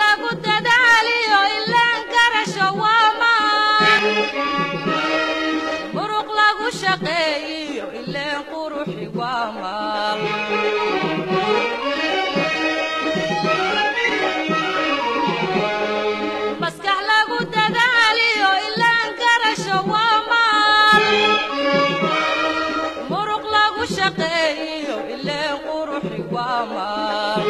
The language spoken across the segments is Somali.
lagu dadaaliyo ilaan garasho waa maan muruq lagu shaqeeyiyo ileen quruxi waa maal maskax lagu dadaaliyo ilaan garasho waa maal muruq lagu shaqeeyiyo ileen quruxi waa maal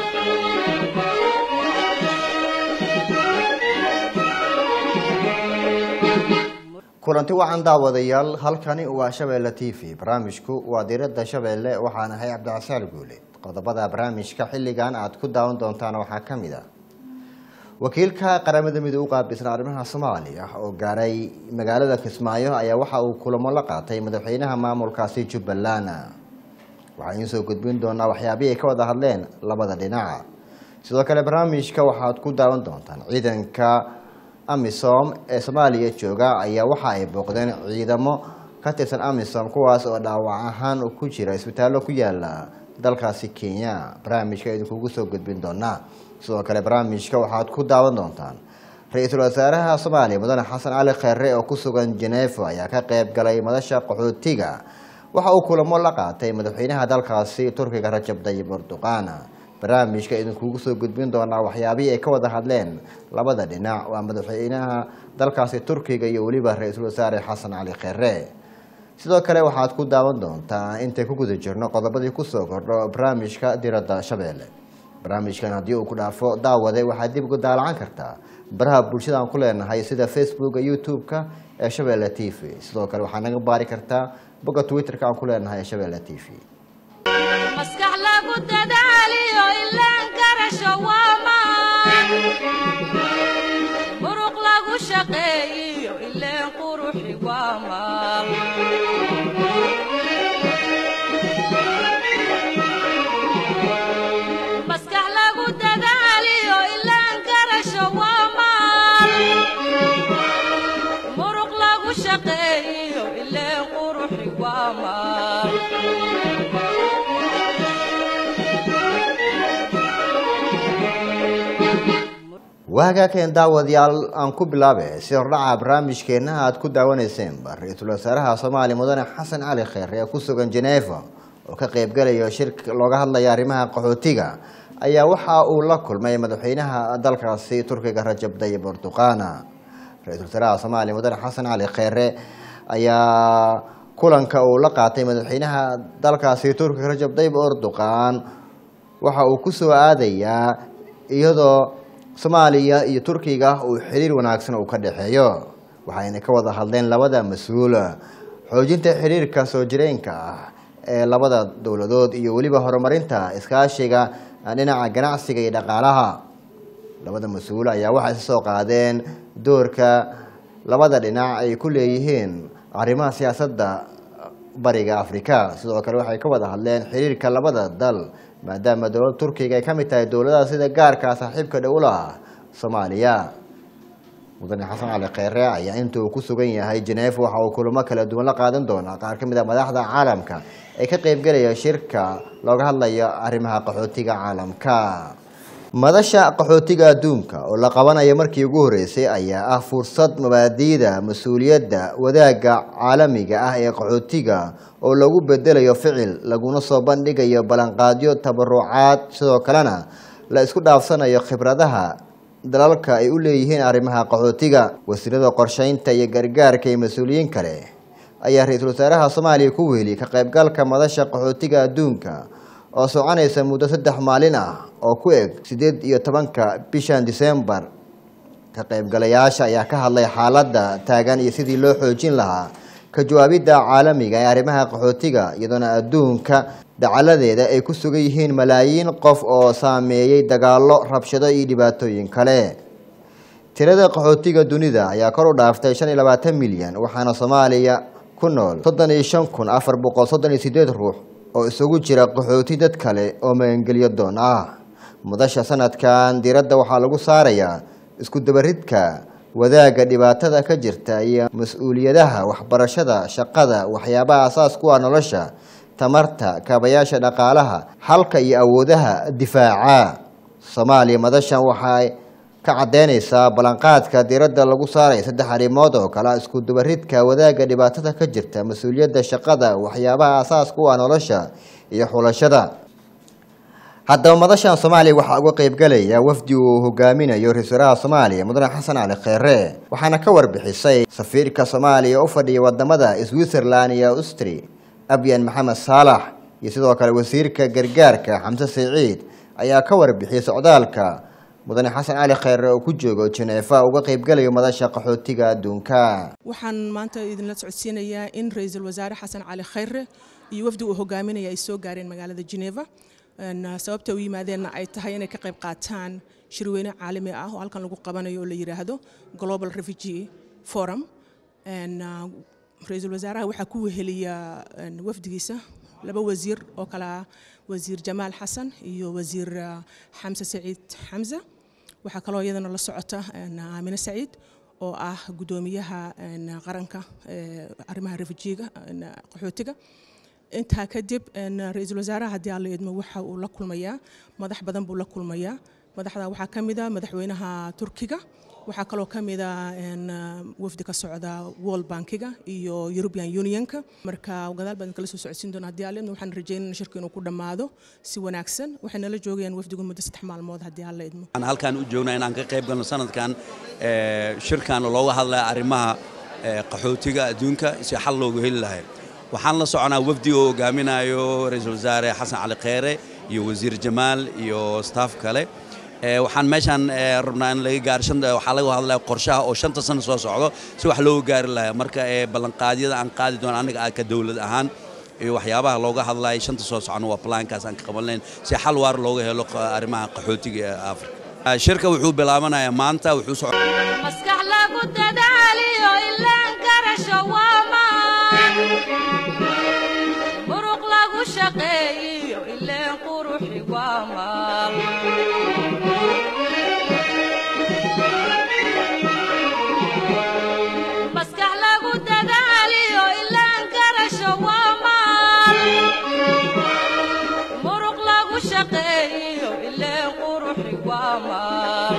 kulanti wacan daawadayaal halkani waa shabeelle t v barnaamijku waa diirada shabeelle waxaan ahay cabdicasaal guule qodobada barnaamijka xilligan aad ku daawan doontaan waxaa ka mid a wakiilka qaramada midoobe u qaabilsan arrimaha soomaaliya oo gaaray magaalada kismaayo ayaa waxa uu kulamo la qaatay madaxweynaha maamulkaasi jubbaland waxaan idiin soo gudbin doonaa waxyaabihii ay ka wada hadleen labada dhinac sidoo kale barnaamijka waxaad ku daawan doontaan ciidanka amisom ee soomaaliya jooga ayaa waxa ay booqdeen ciidamo ka tirsan amisom kuwaas oo dhaawac ahaan ku jira isbitaallo ku yaala dalkaasi kenya barnaamijka idinkugu soo gudbin doonaa sidoo kale barnaamijka waxaad ku daawan doontaan ra-iisul wasaaraha soomaaliya mudane xasan cali kheere oo ku sugan genevo ayaa ka qeyb galay madasha qaxootiga waxa uu kulamo la qaatay madaxweynaha dalkaasi turkiga rajab dayib erdoqan barnaamijka idinkugu soo gudbin doonaa waxyaabihii ay ka wada hadleen labada dhinac waa madaxweynaha dalkaasi turkiga iyo weliba ra-iisul wasaare xasan cali kheere sidoo kale waxaad ku daawan doontaa intay ku guda jirno qodobadii kusoo kordho barnaamijka diradda shabeelle barnaamijkan haddii uu ku dhaafo daawade waxaad dib uga daalacan kartaa baraha bulshada aan ku leenahay sida facebooka youtube-ka ee shabeelle t v sidoo kale waxaad naga baari kartaa bogga twitter-ka aan ku leenahay ee shabeelle t v maskax lagu dadaaliyo ilaan garasho waa maan muruq lagu shaqeeyiyo ileen quruxi waa maal maskax lagu dadaaliyo ilaan garasho waa maal muruq lagu shaqeeyiyo ileen quruxi waa maal waagaakeen daawadayaal aan ku bilaabe si hordhaca barnaamijkeenna aad ku daawaneyseenba ra-iisul wasaaraha soomaaliya mudane xasan cali kheer ee ku sugan geneeva oo ka qeybgalayo shir looga hadlaya arrimaha qaxootiga ayaa waxa uu la kulmay madaxweynaha dalkaasi turkiga rajab dayib erdoqana ra-iisul wasaaraha soomaaliya mudane xasan cali kheere ayaa kulanka uu la qaatay madaxweynaha dalkaasi turkiga rajab dayib erdoqan waxa uu kusoo aadayaa iyadoo soomaaliya iyo turkiga uu xiriir wanaagsan uu ka dhexeeyo waxayna ka wada hadleen labada mas-uul xoojinta xiriirka soo jireenka ah ee labada dowladood iyo weliba horumarinta iskaashiga dhinaca ganacsiga iyo dhaqaalaha labada mas-uul ayaa waxay isa soo qaadeen doorka labada dhinac ay ku leeyihiin arrimaha siyaasadda bariga afrika sidoo kale waxay ka wada hadleen xiriirka labada dal maadaama dowladda turkiga ay ka mid tahay dowladaha sida gaarka saaxiibka dhowlaha soomaaliya mudane xasan cali kheyre ayaa inta uu ku sugan yahay geneef waxa uu kulamo kala duwan la qaadan doonaa qaar ka mid a madaxda caalamka ee ka qeybgelaya shirka looga hadlayo arrimaha qaxootiga caalamka madasha qaxootiga adduunka oo la qabanayo markii ugu horeysay ayaa ah fursad mabaadiida mas-uuliyadda wadaagga caalamiga ah ee qaxootiga oo lagu bedelayo ficil laguna soo bandhigayo ballanqaadyo tabarucaad sidoo kalena la isku dhaafsanayo khibradaha dalalka ay u leeyihiin arrimaha qaxootiga wasiirada qorsheynta iyo gargaarka iyo mas-uuliyiin kale ayaa ra-iisul wasaaraha soomaaliya ku weheliyay ka qaybgalka madasha qaxootiga adduunka oo soconaysa muddo saddex maalin ah oo ku eg siddeed iyo tobanka bishan disembar ka qaybgalayaasha ayaa ka hadlay xaaladda taagan iyo sidii loo xoojin lahaa ka jawaabidda caalamiga ee arrimaha qaxootiga iyadoona adduunka dacaladeeda ay ku sugan yihiin malaayiin qof oo saameeyey dagaallo rabshado iyo dhibaatooyin kale tirada qaxootiga dunida ayaa kor u dhaaftay shan iyo labaatan milyan waxaana soomaaliya ku nool soddon iyo shan kun afar boqol soddon iyo sideed ruux oo isugu jira qaxooti dad kale oo magangelyo doon ah mudasha sanadkan diiradda waxaa lagu saarayaa isku dabaridka wadaagga dhibaatada ka jirta iyo mas-uuliyadaha waxbarashada shaqada waxyaabaha asaas ku ah nolosha tamarta kaabayaasha dhaqaalaha xalka iyo awoodaha difaaca soomaaliya madashan waxay ka caddeynaysaa ballanqaadka diiradda lagu saaray saddex arrimood oo kale isku dubaridka wadaagga dhibaatada ka jirta mas-uuliyadda shaqada waxyaabaha asaaska u ah nolosha iyo xulashada haddaba madashan soomaaliya waxaa uga qaybgalaya wafdi uu hogaaminayo ra-isul wasaaraha soomaaliya mudane xasan cali kheyre waxaana ka warbixisay safiirka soomaaliya u fadhiya wadamada switzerland iyo austri abyan maxamed saalax iyo sidoo kale wasiirka gargaarka xamse siciid ayaa ka warbixiyay socdaalka mudane xasan cali kheyre oo ku joogo jeneefa uga qaybgalayo madasha qaxootiga adduunka waxaan maanta idinla socodsiinayaa in ra-iisul wasaare xasan cali kheyre iyo wafdi uu hogaaminaya ay soo gaareen magaalada geneva sababta u yimaadeenna ay tahay inay ka qayb qaataan shirweyne caalami ah oo halkan lagu qabanayo oo la yidhaahdo global refugee forum ra-iisul wasaaraha waxaa ku weheliya wafdigiisa laba wasiir oo kale ah wasiir jamaal xasan iyo wasiir xamse saciid xamse waxaa kaloo iyadana la socota aamine saciid oo ah guddoomiyaha qaranka arrimaha refujiga qaxootiga intaa kadib ra-iisul wasaaraha haddii aan la idmo waxa uu la kulmayaa madax badan buu la kulmayaa madaxda waxaa ka mid a madaxweynaha turkiga waxaa kaloo ka mid a wafdi ka socda world bankiga iyo european unionka marka gadaal baan kala soo socodsiin doona haddii aan la idmo waxaan rajeynana shirka inuu ku dhammaado si wanaagsan waxay nala joogayaan wafdigu muddo saddex maalmood haddii aan la idmo waxaan halkaan u joognaa inaan ka qayb galno sanadkan shirkan looga hadlaya arrimaha qaxootiga adduunka si xal loogu heli lahay waxaan la soconaa wafdi oo hogaaminayo ra-iisul wasaare xasan cali kheyre iyo wasiir jamaal iyo staff kale waxaan meeshaan rabnaa in laga gaaro waxaa laga hadlaya qorshaha oo shanta sano soo socdo si wax looga gaari lahaa marka ballanqaadyada aan qaadi doono annaga ka dowlad ahaan iyo waxyaabaha looga hadlaya shanta soo socona waa plaankaas aan ka qabanlayn si xal waar looga helo arrimaha qaxootiga ee afrika shirka wuxuu bilaabanayaa maanta wuxuu maskax lagu dadaaliyo ilaan garasho waamaan muruq lagu shaqeeyiyo ileen quruxi waamaan maskax lagu dadaaliyo ilaan garasho waamaan muruq lagu shaqeeyiyo ileen quruxi waamaan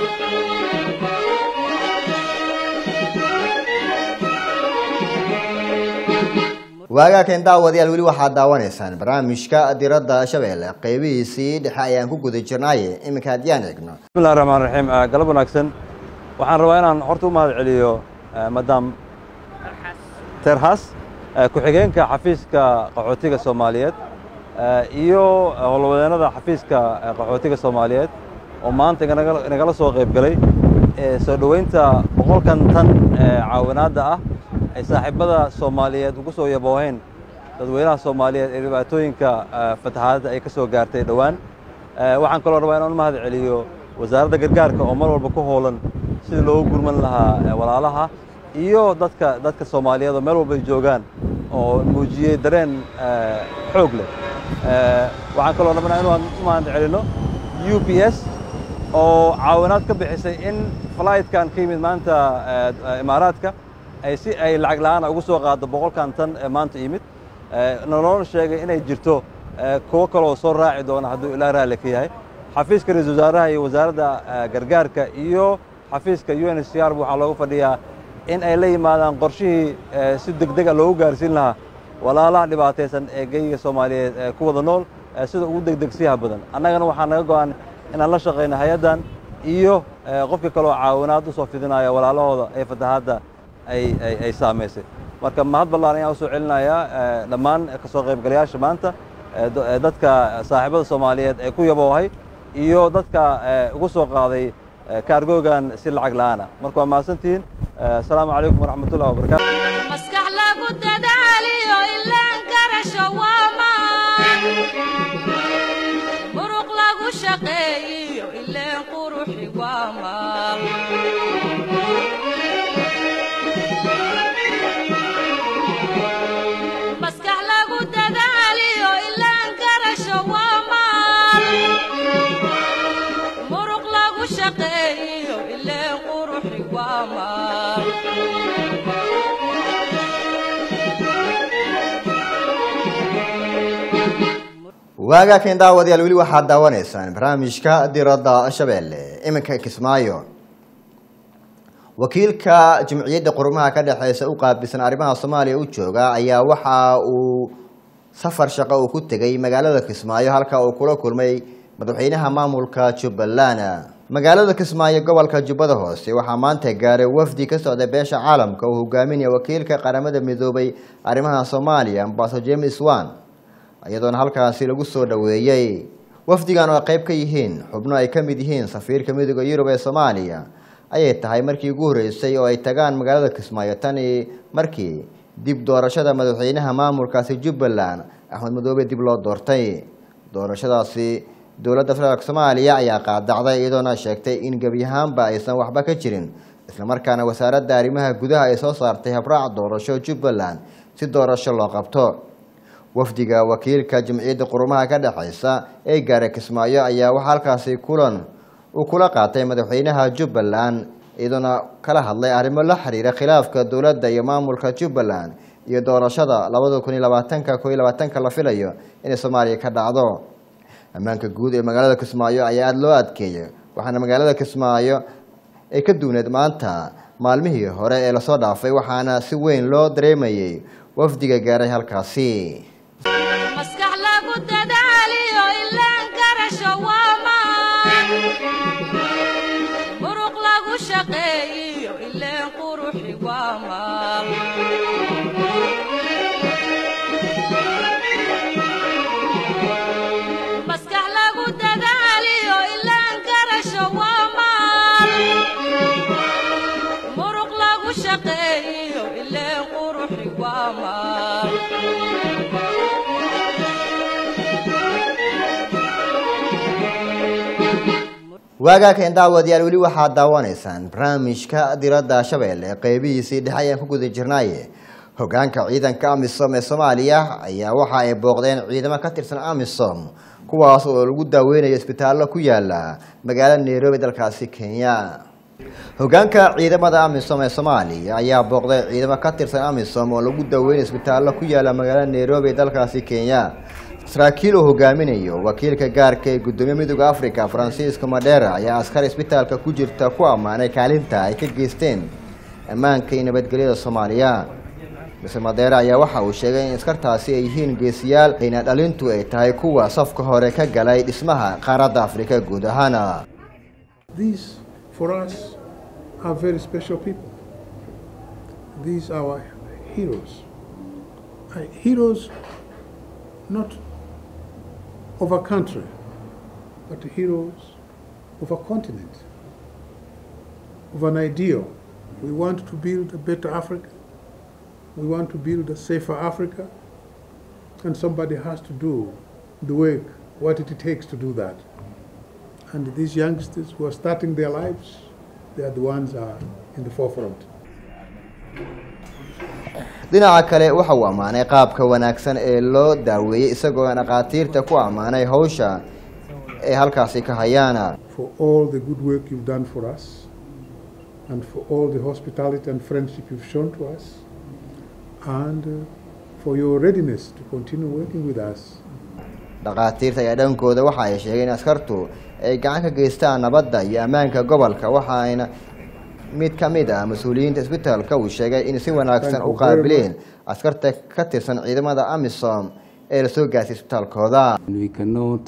waagaakan daawadayaal weli waxaad daawanaysaan barnaamijka diradda shabeelle qeybihiisii dhexe ayaan ku guda jirnaaye iminka haddiyaan eegno bismillahi raxmaan raxiim galab wanaagsan waxaan rabaa inaan horta u mahad celiyo madam terhas ku-xigeenka xafiiska qaxootiga soomaaliyeed iyo howlwadeennada xafiiska qaxootiga soomaaliyeed oo maanta inagala soo qayb galay soo dhoweynta boqolkan tan caawinaadda ah ay saaxiibada soomaaliyeed ugu soo yabooheen dadweynaha soomaaliyeed ee dhibaatooyinka fatahaadda ay ka soo gaartay dhowaan waxaan kaloo rabaa inaan u mahad celiyo wasaaradda gargaarka oo mar walba ku hoolan sidii loogu gurman lahaa walaalaha iyo dadka dadka soomaaliyeed oo meel walba ay joogaan oo muujiyey dareen xoog leh waxaan kaloo rabnaa inaan u mahad celinno u p s oo caawinaad ka bixisay in flightkan ka yimid maanta imaaraadka ay si ay lacag la'aana ugu soo qaaddo boqolkan tan ee maanta yimid noloona sheegay inay jirto kuwo kaloo soo raaci doona hadduu ilaa raalli ka yahay xafiiska ra-iisul wasaaraha iyo wasaaradda gargaarka iyo xafiiska u n h c r waxaa loogu fadhiyaa in ay la yimaadaan qorshihii si degdega loogu gaarsiin lahaa walaalaha dhibaataysan ee geyiga soomaaliyeed ee ku wada nool sida ugu degdegsiyaha badan annagana waxaa naga go'an inaan la shaqayno hay-addan iyo qofkii kaloo caawinaad u soo fidinaya walaalahooda ee fatahaadda ay saamaysay marka mahad ballaan ayaan u soo celinayaa dhammaan ka soo qaybgalayaasha maanta dadka saaxiibada soomaaliyeed ee ku yaboohay iyo dadka ugu soo qaaday kaargoogan si lacag la'aana marka waa mahadsantihiin asalaamu calaykum waraxmatullahi wabarakatu maskax lagu dadaaliyo ilaan garasho waamaan muruq lagu shaqeeyiyo ileen quruxi waamaan maskax lagu dadaaliyo ilaan garasho waamaan muruq lagu shaqeeyiyo ileen quruxi waamaan waagaakan daawadayaal weli waxaad daawanaysaan barnaamijka diradda shabeelle iminka kismaayo wakiilka jimciyadda qurumaha ka dhexeysa u qaabilsan arrimaha soomaaliya u jooga ayaa waxa uu safar shaqo uu ku tegay magaalada kismaayo halka uu kula kulmay madaxweynaha maamulka jubbaland magaalada kismaayo gobolka jubbada hoose waxaa maanta gaaray wafdi ka socda beesha caalamka uu hogaaminaya wakiilka qaramada midoobay arrimaha soomaaliya ambaso james wan iyadoona halkaasi lagu soo dhoweeyey wafdigan oo qayb ka yihiin xubno ay ka mid yihiin safiirka midooda yurub ee soomaaliya ayay tahay markii ugu horreysay oo ay tagaan magaalada kismaayo tani markii dib doorashada madaxweynaha maamulkaasi jubbaland axmed madoobe dib loo doortay doorashadaasi dowladda federaalk soomaaliya ayaa qaadacday iyadoona sheegtay in gebi ahaanba aysan waxba ka jirin islamarkaana wasaaradda arrimaha gudaha ay soo saartay habraac doorasho jubbaland si doorasho loo qabto wafdiga wakiilka jamciyadda qurumaha ka dhexeysa ee gaaray kismaayo ayaa waxaa halkaasi kulan uu kula qaatay madaxweynaha jubbaland iyadoona kala hadlay arrimo la xiriira khilaafka dowladda iyo maamulka jubbaland iyo doorashada labada kun iyo labaatanka ko iyo labaatanka la filayo inay soomaaliya ka dhacdo ammaanka guud ee magaalada kismaayo ayaa aada loo adkeeyay waxaana magaalada kismaayo ay ka duuneed maanta maalmihii hore ee lasoo dhaafay waxaana si weyn loo dareemayay wafdiga gaaray halkaasi maskax lagu dadaaliyo ilaan garasho waa maan muruq lagu shaqeeyiyo ileen quruxi waa maal maskax lagu dadaaliyo ilaan garasho waa maal muruq lagu shaqeeyiyo ileen quruxi waa maal waagaakan daawadayaal weli waxaad daawanaysaan barnaamijka diradda shabeelle qeybihiisii dhexe ayaan ku guda jirnaaye hogaanka ciidanka amisom ee soomaaliya ayaa waxa ay booqdeen ciidamo ka tirsan amisom kuwaas oo lagu daaweynayo isbitaallo ku yaala magaalada nairobi dalkaasi kenya hogaanka ciidamada amisom ee soomaaliya ayaa booqday ciidamo ka tirsan amisom oo lagu daaweynayo isbitaallo ku yaala magaalada nairobi ee dalkaasi kenya saraakiil uu hogaaminayo wakiilka gaarka ee gudoomiye midooda africa francisco madera ayaa askar isbitaalka ku jirta ku ammaanay kaalinta ay ka geysteen ammaanka iyo nabadgelyada soomaaliya mise madera ayaa waxa uu sheegay in askartaasi ay yihiin geesiyaal ayna dhalintu ay tahay kuwa safka hore ka galay dhismaha qaaradda afrika guud ahaana These, for us, are very special people. These are our heroes. Uh, heroes not of a country, but heroes of a continent, of an ideal. We want to build a better Africa. We want to build a safer Africa. And somebody has to do the work, what it takes to do that. And these youngsters who are starting their lives, they are the ones are in the forefront. dhinaca kale waxa uu ammaanay qaabka wanaagsan ee loo daaweeyey isagoo dhakhaatiirta ku ammaanay hawsha ay halkaasi ka hayaana For all the good work you've done for us, and for all the hospitality and friendship you've shown to us, and uh, for your readiness to continue working with us. dhakhaatiirta ayaa dhankooda waxa ay sheegeen in askartu ay gacan ka geystaan nabadda iyo ammaanka gobolka waxaayna mid ka mid ah mas-uuliyiinta isbitaalka uu sheegay in si wanaagsan Thank u you very qaabileen askarta ka tirsan ciidamada amisom ee lasoo gaarsiy isbitaalkooda And we cannot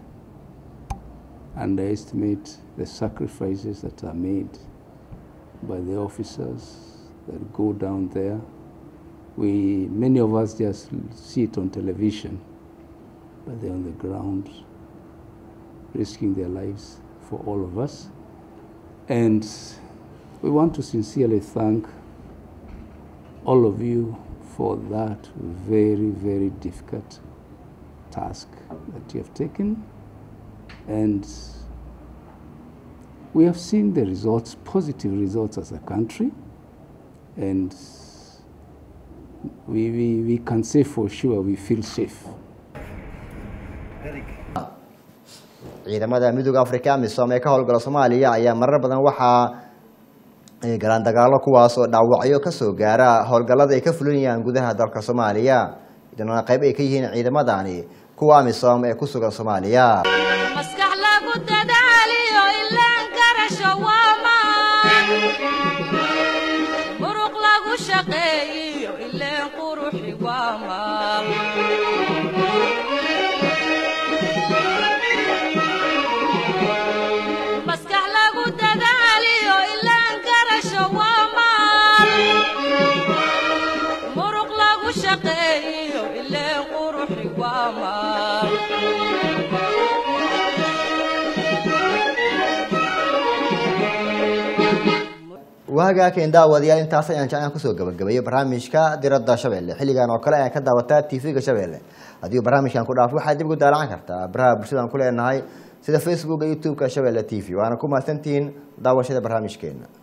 underestimate the sacrifices that are made by the officers that go down there. We, many of us just see it on television, but they're on the ground, risking their lives for all of us. And we want to sincerely thank all of you for that very, very difficult task that you have taken. And we have seen the results, positive results as a country. And we, we, we can say for sure we feel safe. ciidamada midooda africa amisom ee ka howlgala soomaaliya ayaa marar badan waxaa ay galaan dagaalo kuwaas oo dhaawacyo kasoo gaara howlgallada ay ka fulinayaan gudaha dalka soomaaliya idana qayb ay ka yihiin ciidamadani kuwa amisom ee ku sugan soomaaliya maskax lagu dadaaliyo ilaan garasho waa maan waagaakeen daawadayaal intaas ayaan jeclaan kusoo gabagabeeyey barnaamijka diradda shabeelle xilligan oo kale ayaan ka daawataa tv-ga shabeelle haddii barnaamijkan ku dhaafo waxaad dib ugu daalacan kartaa baraha bulshadaan ku leenahay sida facebooka youtube-ka shabeelle t v waana ku mahadsantihiin daawashada barnaamijkeena